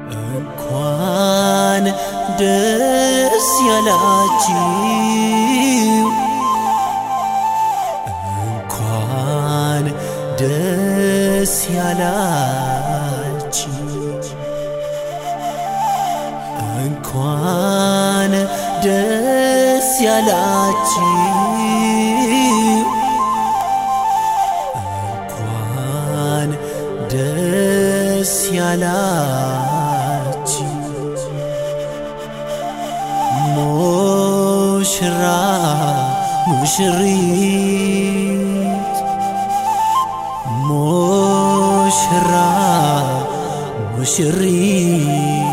እንኳን ደስ ያላችሁ እንኳን ደስ ያላችሁ እንኳን ደስ ያላችሁ እንኳን ደስ ያላችሁ ሙሽራ ሙሽሪት ሙሽራ ሙሽሪት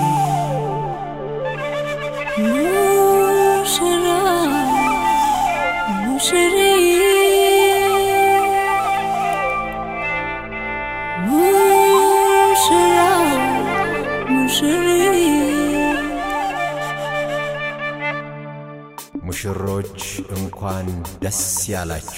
ሙሽራ ሙሽሪት ሙሽራ ሙሽሪት ሙሽሮች እንኳን ደስ ያላችሁ።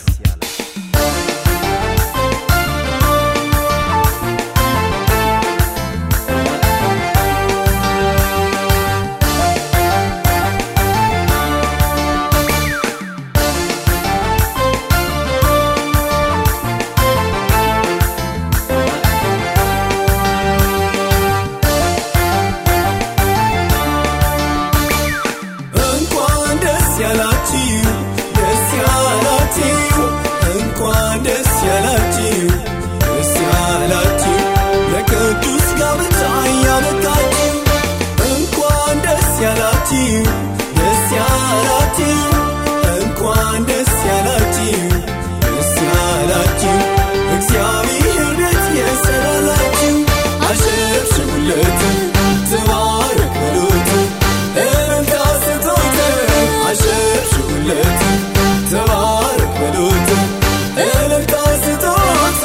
እንኳን ደስ ያላችሁ ደስ ያላችሁ እንኳን ደስ ያላችሁ ደስ ያላችሁ ለቅዱስ ጋብቻ ያበቃችሁ እንኳን ደስ ያላችሁ ደስ ያላችሁ እንኳን ደስ ያላችሁ ደስ ያላችሁ እግዚአብሔር ቤት የሰራላችሁ አሸብሽቡለት ተባረክ በሉት እልልታ ስጡት አሸብሽቡለት ተባረክ በሉት እልልታ ስጡት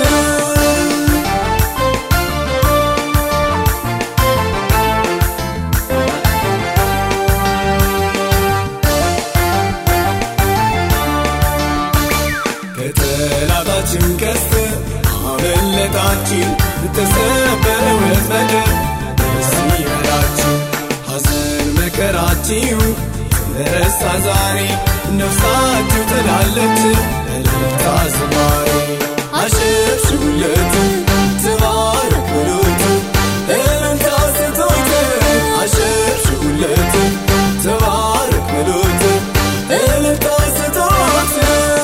ከጠላታችን ቀስት አመለጣችን ተሰበረ ወጥመድ ደስ ይበላችሁ ሐዘን መከራችሁ ተረሳ ዛሬ ነፍሳችሁ ትላለች እልልታ ዝማሬ አሸብሽቡለት ተባረክ በሉት እልልታ ስጡት አሸብሽቡለት ተባረክ በሉት እልልታ ስጡት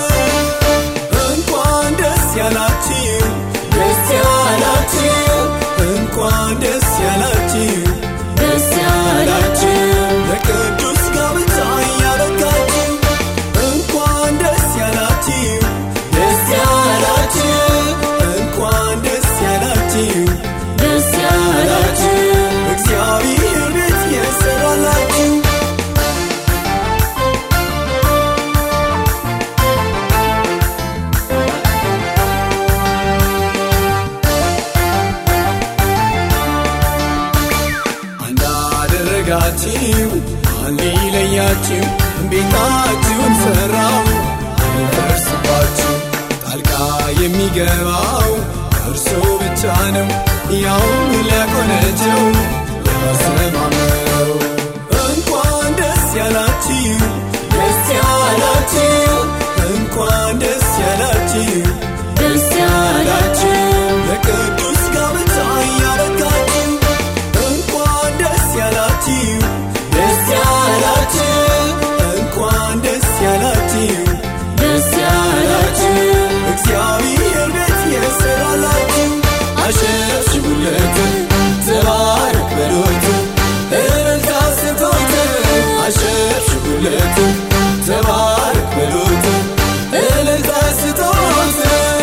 እንኳን ደስ ያላችሁ ደስ ያላችሁ እንኳን ደስ ያላችሁ ደስ ያላችሁ ለቅዱስ ጋብቻ ያበቃችሁ እንኳን ደስ ያላችሁ ደስ ያላችሁ እንኳን ደስ ያላችሁ ደስ ያላችሁ እግዚአብሔር ቤት የሰራላችሁ አንድ አደረጋችሁ አንድ ሊለያችሁ ቤታችሁን ሰራው አይፈርስባችሁ ጣልቃ የሚገባው እርሱ ብቻ ነው ያውም ሊያቆነቸው ያሰማመው እንኳን ደስ ያላችሁ ደስ ያላችሁ እንኳን ደስ ያላችሁ ደስ ያላችሁ ለቅዱስ ጋብቻ ያበቃችሁ እንኳን ደስ ያላችሁ ደስ ያላችሁ እንኳን ደስ ያላችሁ ደስ ያላችሁ እግዚአብሔር ቤት የሰራላችሁ አሸብሽቡለት ተባረክ በሉት እልልታ ስጡት አሸብሽቡለት ተባረክ በሉት እልልታ ስጡት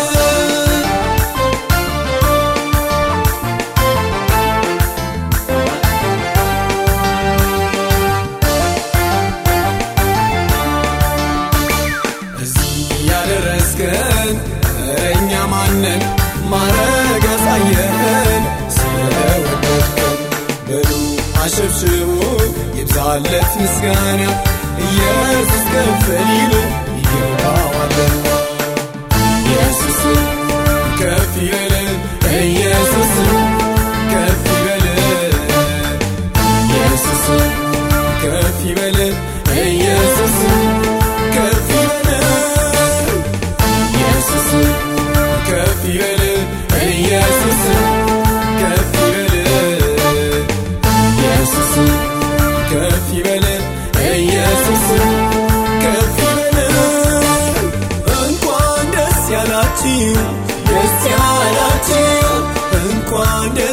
እዚህ ያደረስከን እረኛ ማነን ማረግ ያሳየህን ስለወደድከን በሉ አሸብሽቡ ይብዛለት ምስጋና ኢየሱስ ከፈሊል ይገባዋልና ኢየሱስ ከፍ ይበል ኢየሱስ ከፍ ይበል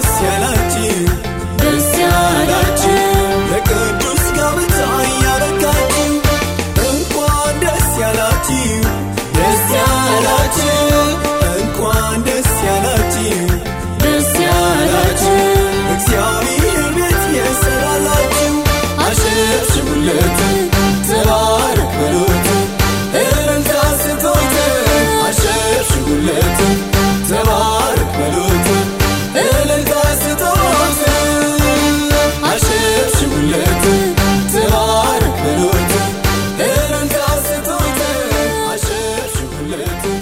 ደስ ያላችሁ ደስ ያላችሁ ለቅዱስ ጋብቻ ያበቃችሁ እንኳን ደስ ያላችሁ ደስ ያላችሁ እንኳን ደስ ያላችሁ ደስ ያላችሁ እግዚአብሔር ቤት የሰራላችሁ አሸብሽቡለት ተባረክ በሉት እልልታ ስጡት አሸብሽቡለት ተባረክ በሉት እልልታ ስጡት አሸብሽቡለት ተባረክ በሉት እልልታ ስጡት አሸብሽቡለት